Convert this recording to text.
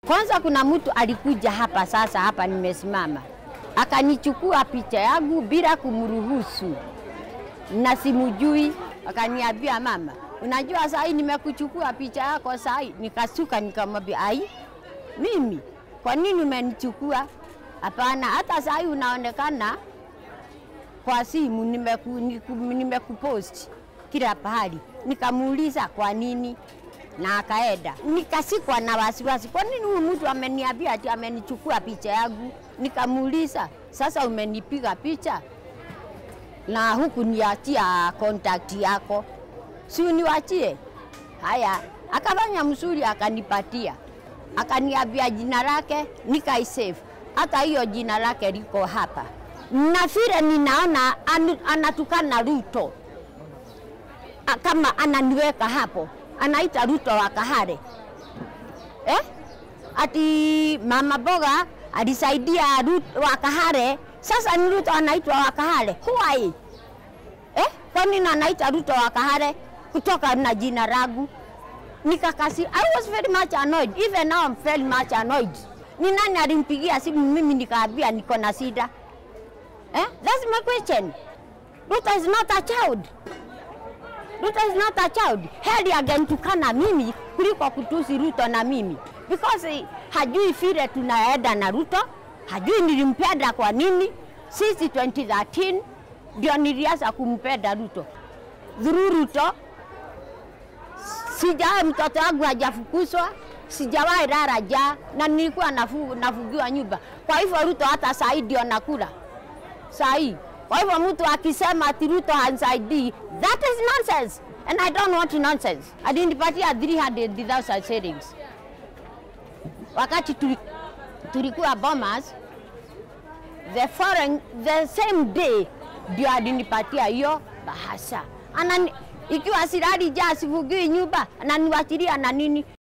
Kwanza kuna mtu alikuja hapa sasa, hapa nimesimama, akanichukua picha yangu bila kumruhusu na simujui, akaniambia mama, unajua saa hii nimekuchukua picha yako saa hii. Nikasuka nikamwambia, ai, mimi kwa nini umenichukua? Hapana, hata saa hii unaonekana kwa simu, nimeku, niku- nimekupost kila pahali. Nikamuuliza kwa nini, na akaenda. Nikasikwa na wasiwasi, kwa nini huyu mtu ameniambia ati amenichukua picha yangu? Nikamuuliza, sasa umenipiga picha na huku niachia contact yako, si uniwachie? Haya, akafanya mzuri, akanipatia, akaniambia jina lake, nikaisave. Hata hiyo jina lake liko hapa, na vile ninaona anu- anatukana Ruto A- kama ananiweka hapo, anaita Ruto wa Kahare eh? Ati mama boga alisaidia Ruto wa Kahare, sasa ni Ruto anaitwa wa Kahare. Why? Eh? Kwa nini anaita Ruto wa Kahare kutoka na jina langu? Nikakasi, I was very much annoyed. Even now I'm very much annoyed. Ni nani alimpigia simu mimi nikaambia niko na shida? Eh? That's my question. Ruto is not a child. Ruto is not a child. Heri angenitukana mimi kuliko kutusi Ruto na mimi because eh, hajui vile tunaenda na Ruto, hajui nilimpenda kwa nini. Sisi 2013 ndio nilianza kumpenda Ruto through Ruto. Sijawahi mtoto wangu hajafukuzwa, sijawahi lala njaa na nilikuwa nafu, nafugiwa nyumba. Kwa hivyo Ruto hata saa hii ndio nakula saa hii. Kwa hivyo mtu akisema ati Ruto hansaidii, that is nonsense and I don't want nonsense. Alinipatia 300,000 shillings wakati tuli, tulikuwa Bomas, the foreign, the same day ndio alinipatia hiyo bahasha. Anani, ikiwa silali jaa sifugiwi nyumba, ananiwachilia na nini?